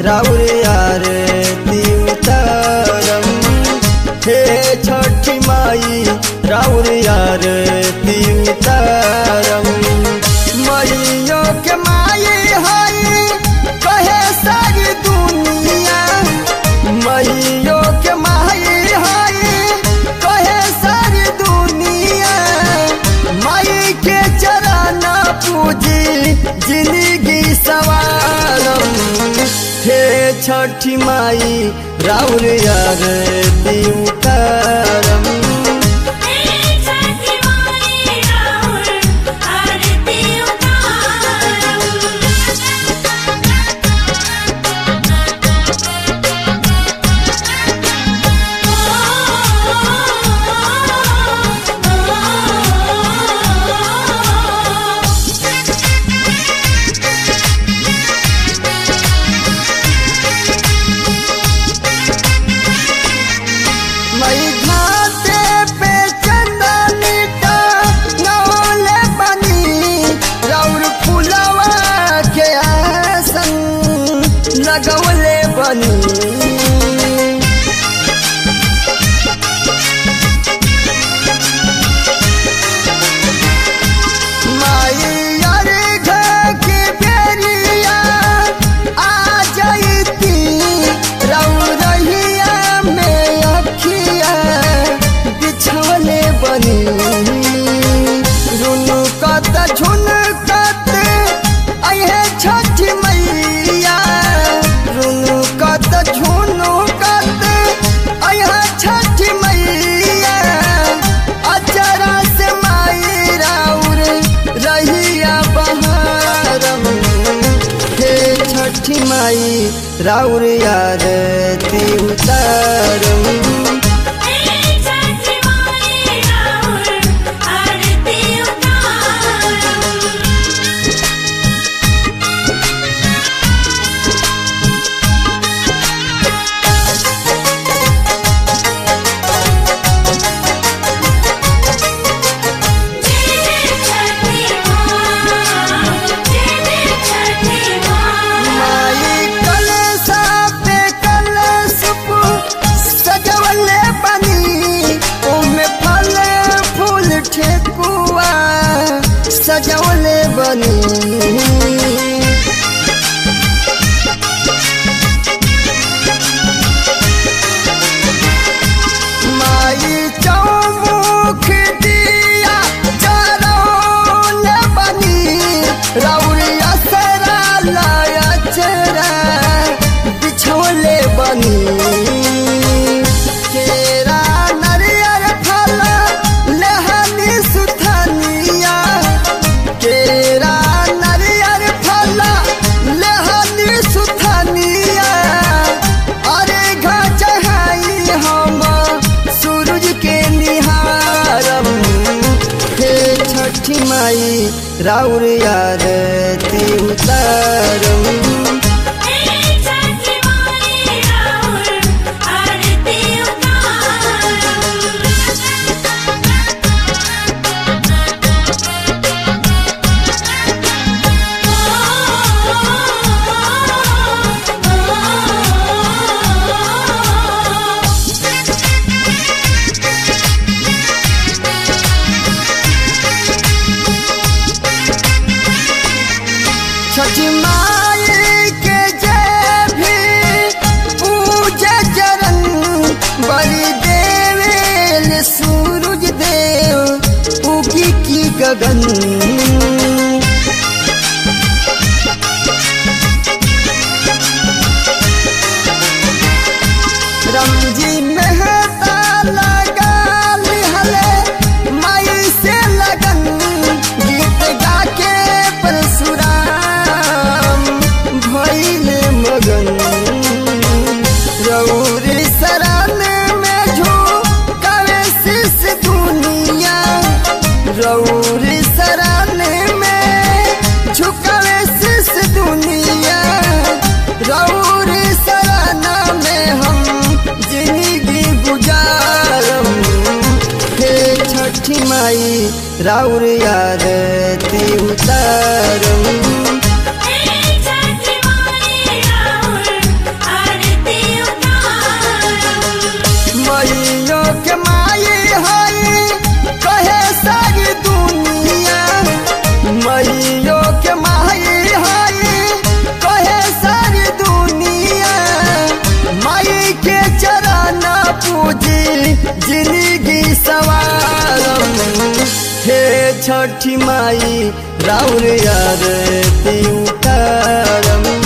राउर आरती उतारम हे छठी माई राउर आरती उतारम मैयो के माई हई कहे सारी दुनिया मैयो के माई हई कहे सारी दुनिया माई के चरण पूजी जिंदगी सवारम हे छठी माई राउर आरती उतारम छठी माई राउर आरती उतारम मई घाटे पे चंदनी का नौले बनी राउर फुलवा के आसन लगवले बनी माई अरे घर के बेरिया आ जाइती रौरहिया में अखिया बिछौले बनी रुनु कत झुन कत अहे छठ मैया रुनु कत झुनु कत अहे छठ मैया अचरा से माई राउर रहिया बहारम हे छठी माई राउर आरती उतारम छठी माई राउर आरती उतारम छठी माँ जय छठी माँ माई कलसा पे कलश पु सजवले बनी ओमे फल फूल ठेकुआ सजवले बनी माई चौमुख दिया चरौन बनी रौरिया सरा लाया चरा बिछोले बनी केरा नरियर फल लहनी सुथनिया केरा नरियर फल लहनी सुथनिया अरे घचहाई हम सूरज के निहारम हे छठी माई राउर आरती उतारम छठी माई राउर आरती उतारम छठी माई के जय भी पूजा चरण बलि देवेल सूरज देव उगी की गगन रमजी मेहता लगा लिहले माई से लगन गीत गा के परशुराम भइल मगन रौरी शरण में झोंकावे शीश दुनिया रौरी शरण में झुकावे शीश दुनिया रौरी शरण में हम जिंदगी गुजारम हे छठी माई राउर आरती उतारम छठी माई राउर छठी माई राउर आरती उतारम